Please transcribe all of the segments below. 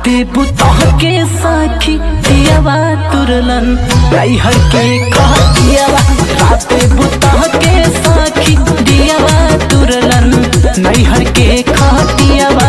राते बुतह के साखी दियावा तुरलन नैहर के कह दियावा राते बुतह के साखी दियावा तुरलन नैहर के कह दियावा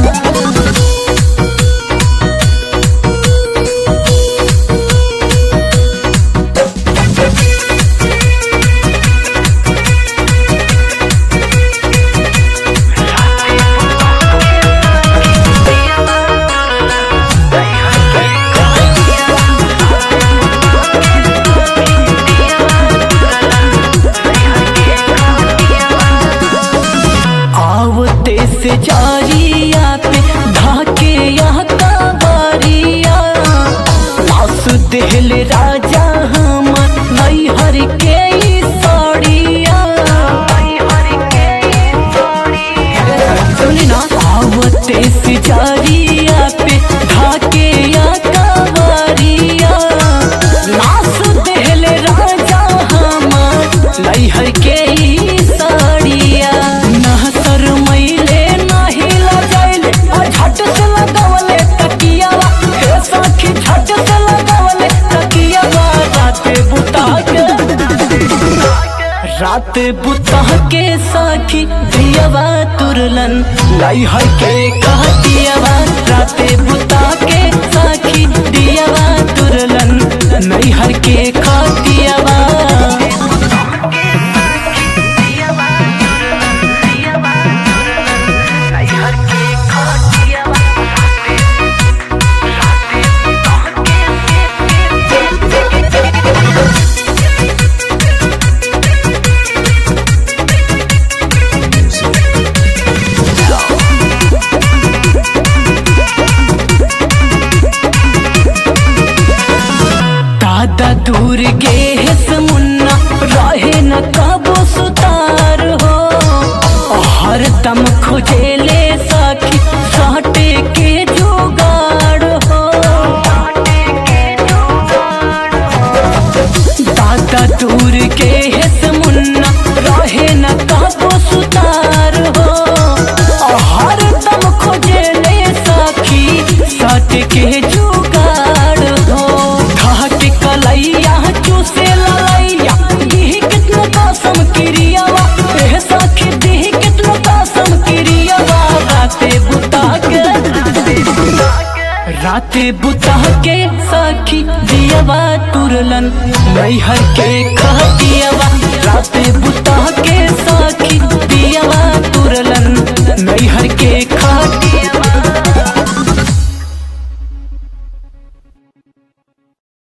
आवते से जारिया पे ढाके यहाँ का बारिया लास देहल राजा हमर नैहर के ई साड़िया सुनी ना आवते से जारिया पे ढाके यहाँ का बारिया लास देहल राजा हमर नैहर के ई साड़िया ना शरमैले ना हिला जाइले आ झट से लगावले तकियावा हे सखी झट से लगावले तकियावा राते बुता के रात बुता के सखी दियावा तुरलन नैहर के कह दियावा राते बुता के सखी दियावा तुरलन नैहर के कह दियावा दादा दूर गे है मुन्ना रहे न कबो सुतार हो हर दम खोजे ले सखी साटे के जुगाड़ हो दादा दूर के है मुन्ना रहे न कबो सुतार हो हर दम खोजे ले सखी साटे के जुगाड़ हो घाट कलैया चूसे ललैया दीही कितनो कसम क्रियावा एह सखी दीही कितनो कसम क्रियावा राते बुता के राते बुता के सखी दियावा तुरलन नैहर के कह दियावा राते बुता